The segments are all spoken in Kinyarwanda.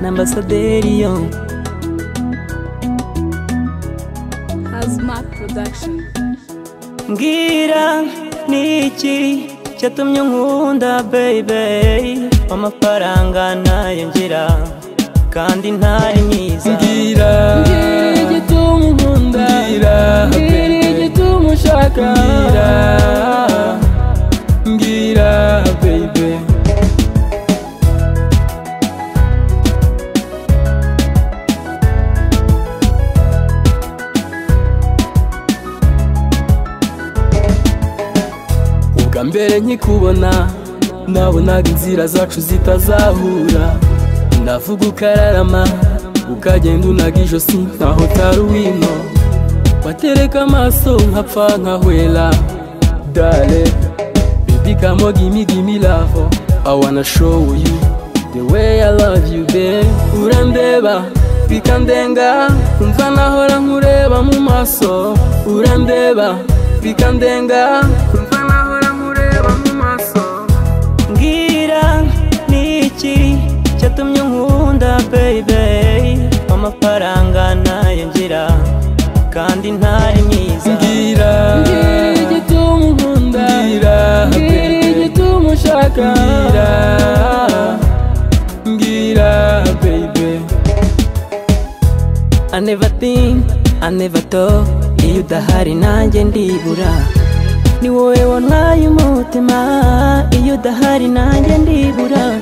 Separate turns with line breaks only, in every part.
ambasaderi yo
Hazmat Production
mbwira niki cyatumye nkunda baby amafaranga nayo ngira kandi ntari mwiza
mbwira
Mbwira igituma unkunda
mbwira
Mbwira
baby
igituma ushaka
mbwira mbwira baby ubwa mbere nkikubona nabonaga inzira zacu zitazahura ndavuga ukararama ukagenda unaga ijosi nkaho utari wino watereka amaso nkapfa nkahwera dale bibi kamo gimi gimi lavo i wanna show you the way i love you babe urandeba bikandenga umva nahora nkureba mu maso urandeba bikandenga umva nahora nkureba mu maso
mbwira niki cyatumye nkunda baby amafaranga nayo ngira kandi ntari mwiza
mbwira
Mbwira igituma unkunda Mbwira
mbwira baby
igituma ushaka
mbwira mbwira baby
I never think, I never talk Iyo udahari nanjye ndibura Ni wowe wantwaye umutima Iyo udahari nanjye ndibura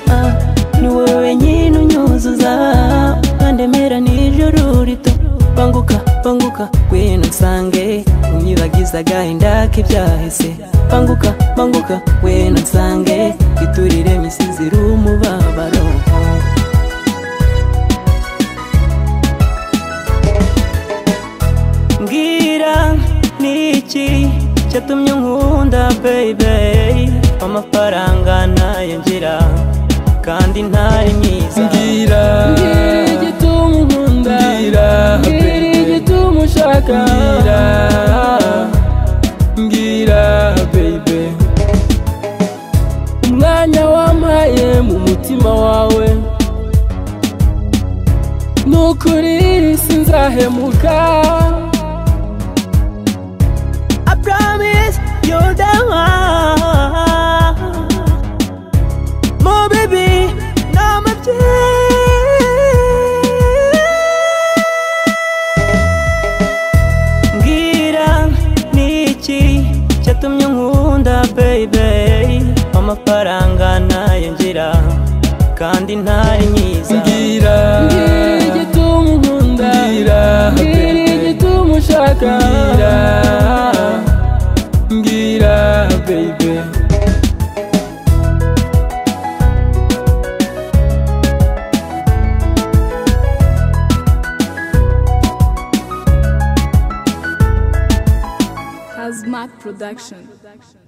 Ni wowe wenyine unyuzuza Ukandemera nijoro rito Banguka, banguka, ngwino nsange Unyibagiza agahinda k'ibyahise Banguka, banguka, ngwino nsange Iturire imisizi iri umubabaro mbwira niki cyatumye nkunda baby amafaranga nayo ngira kandi ntari mwiza
mbwira
Mbwira igituma unkunda
mbwira
Mbwira
baby
igituma ushaka
mbwira mbwira baby umwanya wampaye mu mutima wawe nukuri sinzahemuka
I promise you're the one Mo baby nama mbwira niki cyatumye nkunda baby amafaranga nayo ngira kandi ntari myiza
mbwira
Mbwira igituma unkunda
mbwira
Mbwira
baby
igituma ushaka
mbwira mbwira baby
Hazmat Production